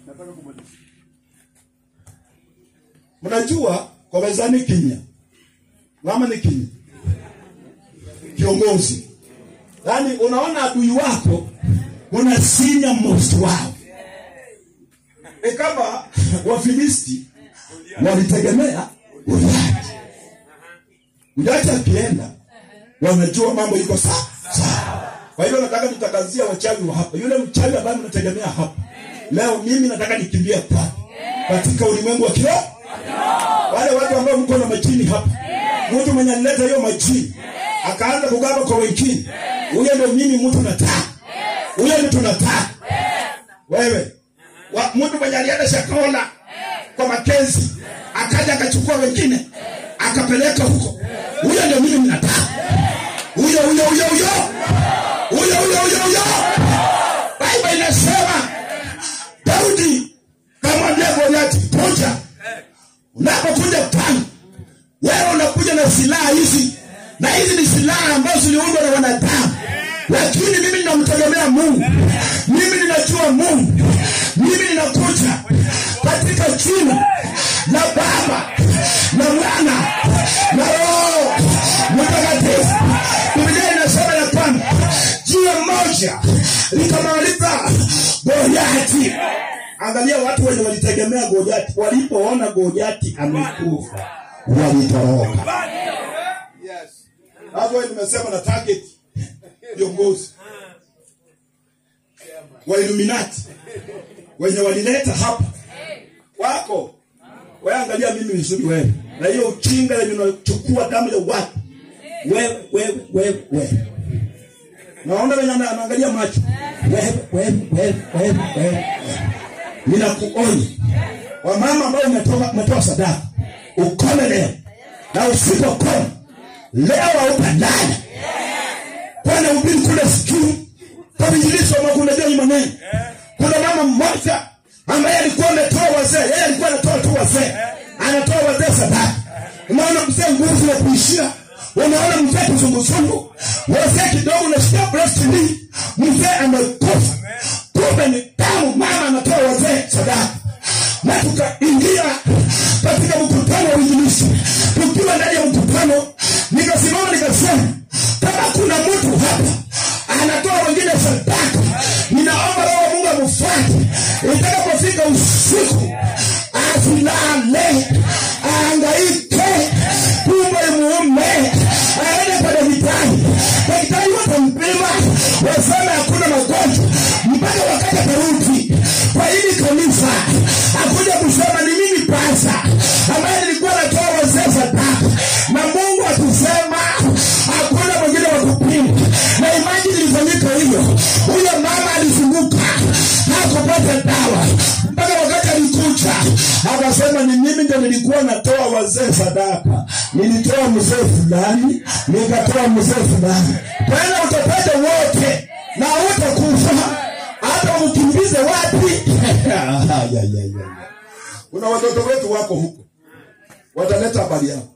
nataka kumaliza. Mnajua kwa mezani kinya mama ni kinya kiongozi, yaani unaona adui wako unasinya most wao. E kama Wafilisti walitegemea Goliati. Goliati akienda wanajua mambo iko sawa sawa. Kwa hivyo nataka nitakazia wachawi wa hapa, yule mchawi ambaye mnategemea hapa leo, mimi nataka nikimbia kwake katika ulimwengu wa kiroho. Wale watu ambao mko na majini hapa, mtu mwenye alileta hiyo majini akaanza kugaba kwa wengine, huyo ndio mimi mtu nataka, huyo ndio tunataka wewe wa, mtu mwenye alienda Shakahola kwa Makenzi akaja akachukua wengine akapeleka huko, huyo ndio mimi nataka, huyo huyo huyo huyo huyo huyo huyo huyo. Biblia inasema Daudi kamwambia Goliati, kuja. Unapokuja kwangu wewe unakuja na silaha hizi, na hizi ni silaha ambazo ziliundwa na wanadamu, lakini mimi ninamtegemea Mungu, mimi ninajua Mungu, mimi ninakuja katika jina la Baba na Mwana na Roho Mtakatifu. Biblia inasema ya kwamba jiwe moja likamaliza Goliati. Angalia watu wenye walitegemea Goliati, walipoona Goliati amekufa walitoroka. Yes. Hapo wewe nimesema na target viongozi wa Illuminati wenye walileta hapa wako. Wewe angalia mimi vizuri wewe. Na hiyo uchinga yenye unachukua damu ya watu. Wewe wewe wewe wewe. Naona wenye ana- anaangalia macho. Wewe wewe wewe wewe wewe. Ninakuonya. Wamama ambao umetoka umetoa sadaka. Ukome leo. Na usipokoma leo hautalala. Bwana ubiri kule sikii. Kwa vijiliso makunajua hii maneno. Kuna mama mmoja ambaye alikuwa ametoa wazee, yeye alikuwa anatoa tu wazee, anatoa wazee sadaka. Unaona mzee nguvu ya kuishia, unaona mzee kizunguzungu, wazee kidogo unashika breast knee, mzee amekufa. Kumbe ni damu, mama anatoa wazee sadaka na tukaingia katika mkutano wa uinjilisti. Tukiwa ndani ya mkutano, nikasimama nikasema, kama kuna mtu hapa anatoa wengine sadaka, ninaomba Roho wa Mungu amfuate itakapofika usiku, asilale, aangaike, tumbo imuume, aende kwa daktari. Daktari watampima, waseme hakuna magonjwa mpaka wakati atarudi kwa hili kanisa, akuja kusema ni mimi pasa ambaye nilikuwa natoa wazee sadaka, na Mungu akisema hakuna mwingine wa kupima, na imani ilifanyika hivyo. Huyo mama alizunguka hakupata dawa mpaka wakati alikuja akasema, ni mimi ndo nilikuwa natoa wazee sadaka, nilitoa mzee fulani, nikatoa mzee fulani. Tena utapata wote na utakufa hata umkimbize wapi? Ya, ya, ya, ya. Kuna watoto wetu wako huko, wataleta habari yao.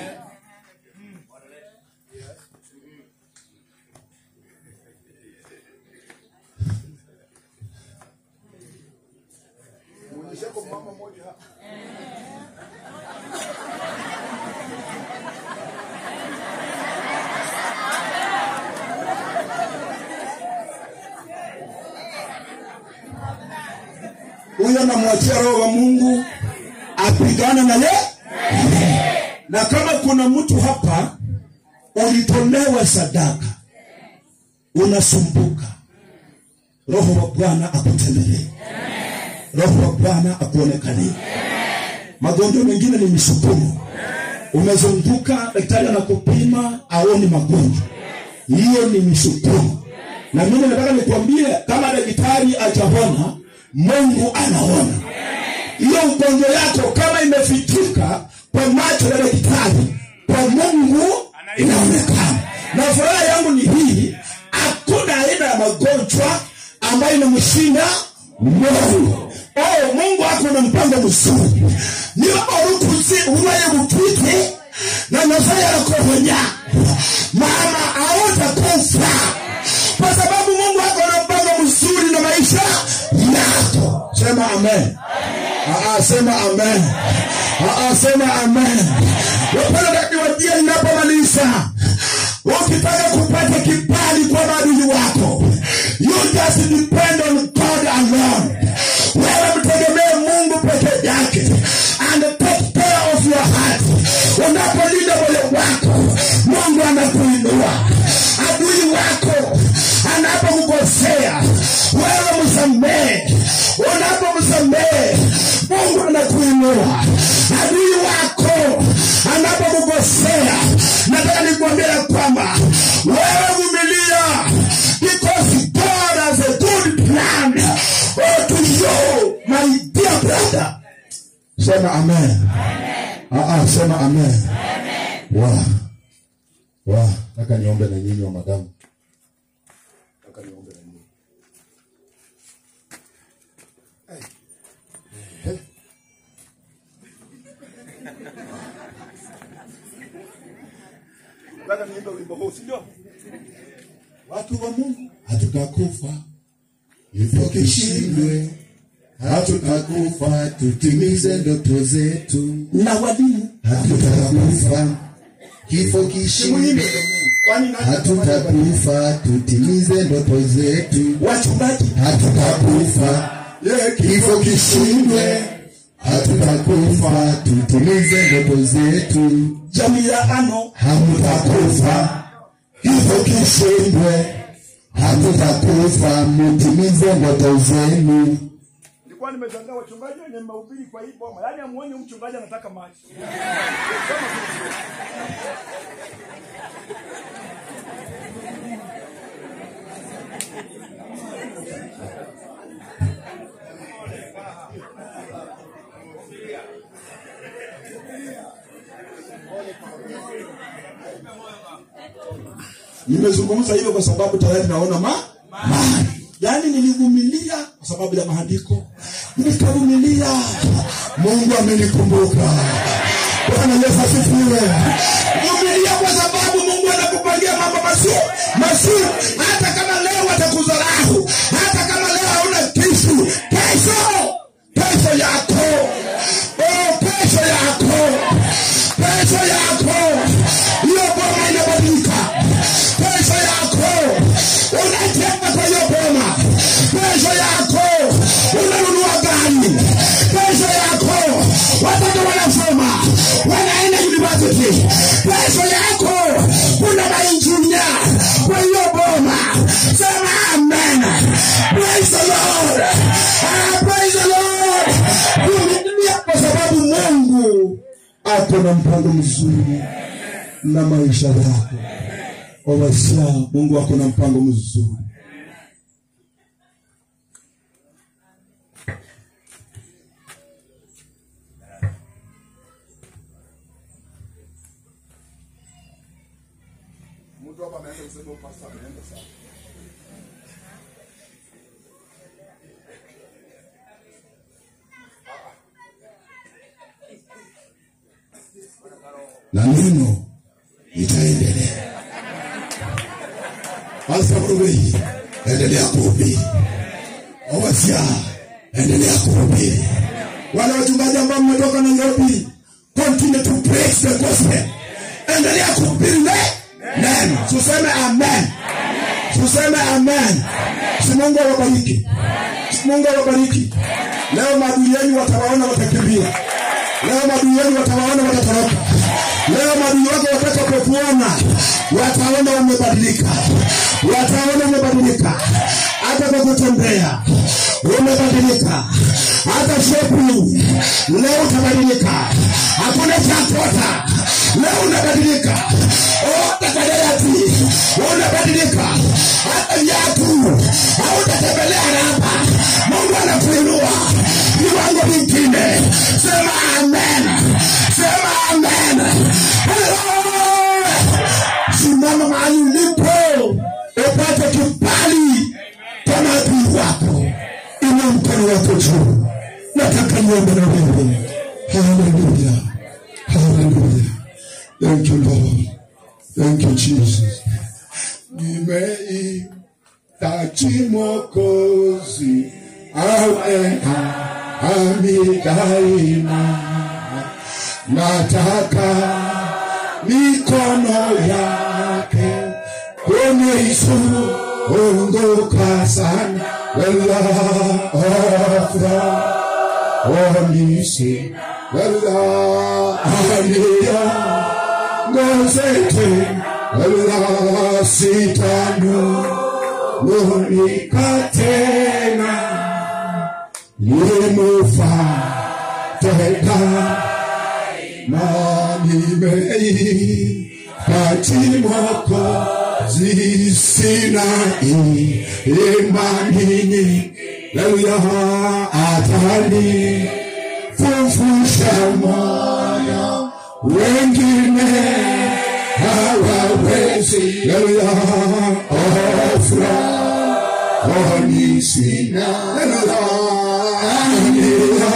Muonyesheko mama mmoja hapa. huyo namwachia roho wa mungu apigane na ye na kama kuna mtu hapa ulitolewa sadaka unasumbuka roho wa bwana akutembelee roho wa bwana akuonekanie magonjwa mengine ni misukumo umezunguka daktari anakupima aoni magonjwa hiyo ni misukumo na mimi nataka nikwambie kama daktari ajaona mungu anaona hiyo ugonjwa yako kama imefichuka kwa macho ya daktari kwa mungu inaonekana na furaha yangu ni hii hakuna aina ya magonjwa ambayo inamshinda mungu oh, mungu ako na mpango mzuri niyo orukuzi uwaye bupite na nafaya yakohonya mama autakufa kwa sababu mungu ako na mpango mzuri na maisha yako sema sema amen Aa, sema amen Aa, sema amen wapenda niwajia ninapomaliza ukitaka kupata kibali kwa maadili wako you just depend on god alone wewe mtegemee mungu peke yake and take care of your heart unapolinda moyo wako mungu anakuinua adui wako anapokukosea wewe msamehe unapomsamehe mungu anakuinua adui wako anapokukosea nataka nikuambia ya kwamba wewe vumilia because god has a good plan oh, to you my dear brother sema amen Aa, sema amen wa wa nataka niombe na nyinyi wa madamu nataka niombe na nyinyi Nataka niimbe wimbo huu, si ndio? watu wa mungu hatutakufa hivyo kishindwe hatutakufa tutimize ndoto zetu na wadini hatutakufa kifo kishindwe Kwani nani hatutakufa tutimize ndoto zetu wachungaji hatutakufa kifo kishindwe hatutakufa tutimize ndoto zetu jamii ya ano hamutakufa hivyo kishindwe hatutakufa mutimize ndoto zenu Nilikuwa nimeshangaa wachungaji wenye mahubiri kwa hii boma. Yaani amuone huyu mchungaji anataka maji. nimezungumza hivyo kwa sababu tayari naona ma mahali yaani nilivumilia kwa sababu ya maandiko nikavumilia mungu amenikumbuka bwana yesu asifiwe vumilia kwa sababu mungu anakupangia mambo mazuri mazuri hata kama leo watakudharau hata kama leo hauna kisu kesho kesho yako oh, kesho yako kesho yako hiyo boma inabadilika kesho yako unajenga kwa hiyo boma kesho yako unanunua gari kesho yako watoto wanasoma wanaenda university kesho yako kuna mainjinia kwa hiyo boma sema amen praise the lord ah, praise the lord vumilia kwa sababu mungu ako na mpango mzuri na maisha yako wawasia mungu ako na mpango mzuri Mtu hapa ameanza kusema huyu pastor ameenda sana. na neno itaendelea asaruei endelea kuhubiri owasia endelea kuhubiri wale wachungaji ambao mmetoka nairobi continue to preach the gospel endelea kuhubiri ne- neno tuseme amen tuseme amen si mungu awabariki si mungu awabariki leo maadui yenu watawaona watakimbia leo maadui yenu watawaona watatoroka leo maadui wako watakapokuona wataona umebadilika wataona umebadilika hata kwa kutembea umebadilika hata shopping leo utabadilika hakuna chakota leo unabadilika hata kadayati unabadilika hata viatu hautatembelea raba mungu anakuinua viwango vingine sema amen sema amen Hallelujah. simama mahali ulipo upate kibali kwa maadui wako ina mkono wako juu nataka niombe na wewe haleluya haleluya thank you lord thank you jesus nimeitaji mwokozi awe nami daima. Nataka mikono yake kunizunguka sana, wala afra onisi wala ania ngozete wala sitanu lunika tena limufa tena nanimei kati mwako zisinai imanini leluya atani fufusha moyo wengine hawawezi leluya ofra onisina leluya ania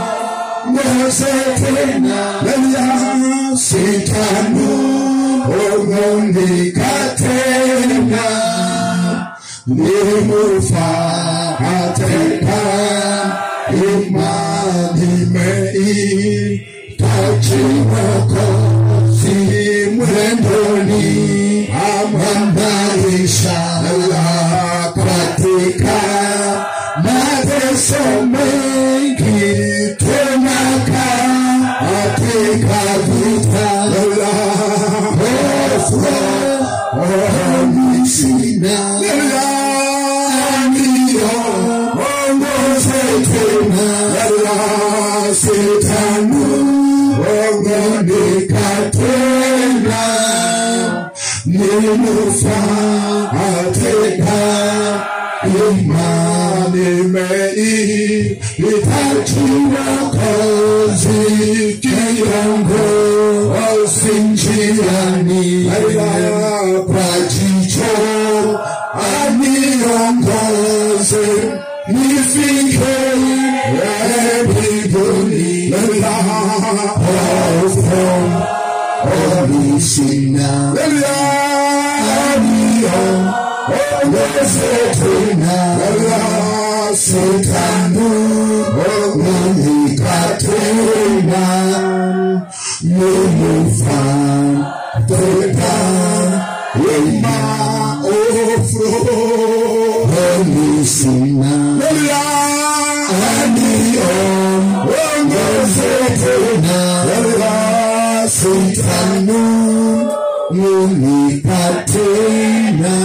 Mwazetena leluya sitanu ongondika tena nimufa ateka imani mei tachimoko si mwendoni amamaisha la katika mateso mengi tenaka katika vita la hofu onisina la ndio ongoze tena la sitanu ongonika tena nimufa ateka imani mei itachiwa kazi kiongo osinjiani kwa jicho aniongoze nifike mbinguni la hofu onisina la anio ongezetena la sitanu onikatena numufa teta ima ofro onisina la anio ongezetena la sitanu unikatena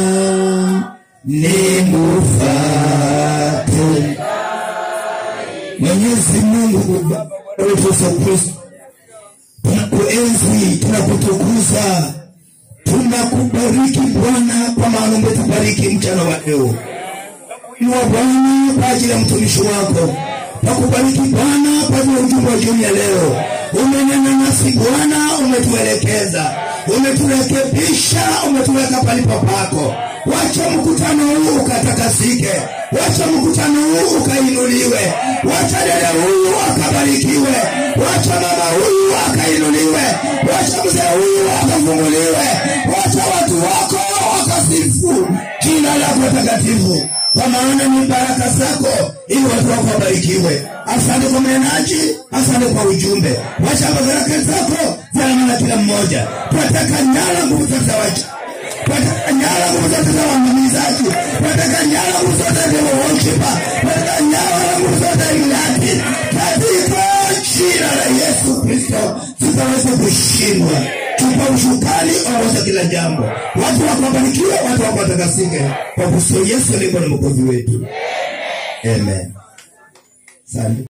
nimufate Mwenyezi Mungu Baba wetu Yesu Kristo, tunakuenzi, tunakutukuza, tunakubariki Bwana, kwa maana umetubariki mchana wa leo. Inua Bwana kwa ajili ya mtumishi wako, nakubariki Bwana kwa ajili ya ujumbe wa jioni ya leo. Umenena nasi Bwana, umetuelekeza, umeturekebisha, umetuweka palipo pako. Wacha mkutano huu ukatakasike, wacha mkutano huu ukainuliwe, wacha dada huyu akabarikiwe, wacha mama huyu akainuliwe, wacha mzee huyu akafunguliwe, wacha watu wako wakasifu jina lako takatifu kwa maana ni baraka zako ili watu wako wabarikiwe. Asante kwa mnenaji, asante kwa ujumbe. Wacha baraka zako ziandamane na kila mmoja. Tunataka nyara nguvu zote za wacha, tunataka nyara nguvu zote za waangamizaji, tunataka nyara nguvu zote za worshipa, tunataka nyara nguvu zote za ilati katika jina la Yesu Kristo, zikaweze kushindwa tupa ushukani ongoza kila jambo, watu wako wabarikiwe, watu wako watakasike, kwa kusudi Yesu aliye Bwana mwokozi wetu. Amen. Asante.